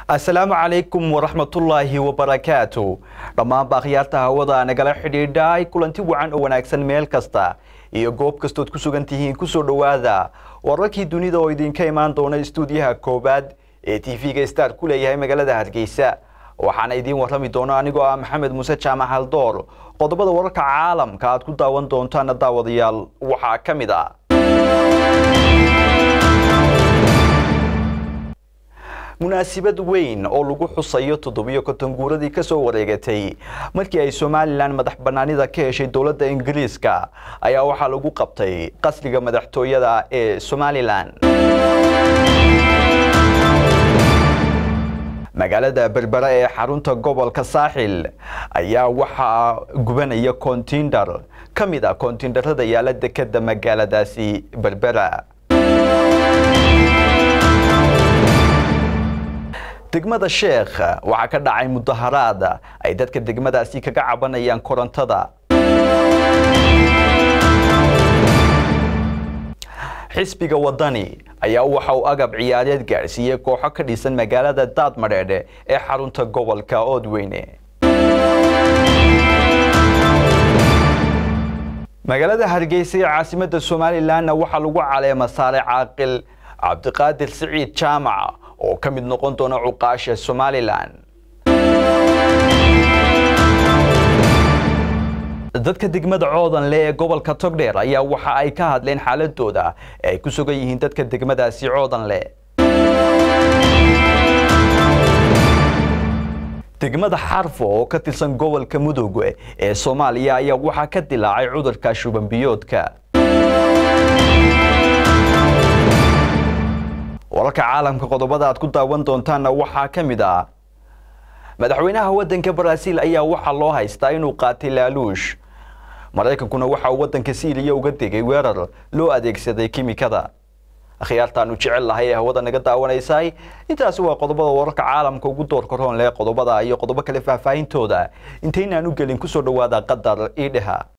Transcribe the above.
asalaamu calaykum waraxmatullaahi wabarakaatu dhammaanba akhyaarta hawada nagala xidhiidhay kulanti wacan oo wanaagsan meel kasta iyo goob kastood ku sugan tihiin kusoo dhowaada wararkii dunida oo idinka imaan doona istuudiyaha koowaad ee tv-ga star ku leeyahay magaalada hargeysa waxaana idiin warrami doona anigoo ah maxamed muuse jaamac haldoor qodobada wararka caalamka aad ku daawan doontaana daawadayaal waxaa ka mid ah munaasabad weyn oo lagu xusayo toddobiyo konton guuradii ka soo wareegatay markii ay somalilan madax bannaanida ka heshay dowladda ingiriiska ayaa waxaa lagu qabtay qasriga madaxtooyada ee somalilan magaalada berbera ee xarunta gobolka saaxil ayaa waxaa gubanaya kontindar ka mid ah koontindarada yaala dekeda magaaladaasi berbera degmada sheekh waxaa ka dhacay mudaharaad ay dadka degmadaasi kaga cabanayaan korontada xisbiga wadani ayaa waxa uu agab ciyaareed gaadhsiiyey kooxo ka dhisan magaalada daadmadheedhe ee xarunta gobolka oodweyne magaalada hargeysa ee caasimada somalilanna waxaa lagu caleema saaray caaqil cabdiqaadir siciid jaamac oo ka mid noqon doona cuqaasha somalilan dadka degmada coodanle ee gobolka togdheer ayaa waxa ay ka hadleen xaaladooda ee ay ku sugan yihiin dadka degmadaasi coodanle degmada xarfo oo ka tirsan gobolka mudug ee soomaaliya ayaa waxaa ka dilaacay cudurka shubanbiyoodka wararka caalamka qodobada aad ku daawan doontaanna waxaa ka mid ah madaxweynaha waddanka baraaziil ayaa waxaa loo haystaa inuu qaatay laaluush maraykankuna waxa uu waddanka siiriya uga degay weerar loo adeegsaday kimikada akhyaartaanu jecel lahay ee hawada naga daawanaysay intaasi waa qodobada wararka caalamka ugu doorka roon leh qodobada iyo qodobo kale faahfaahintooda intaynaan u gelin kusoo dhowaada qadar iidheha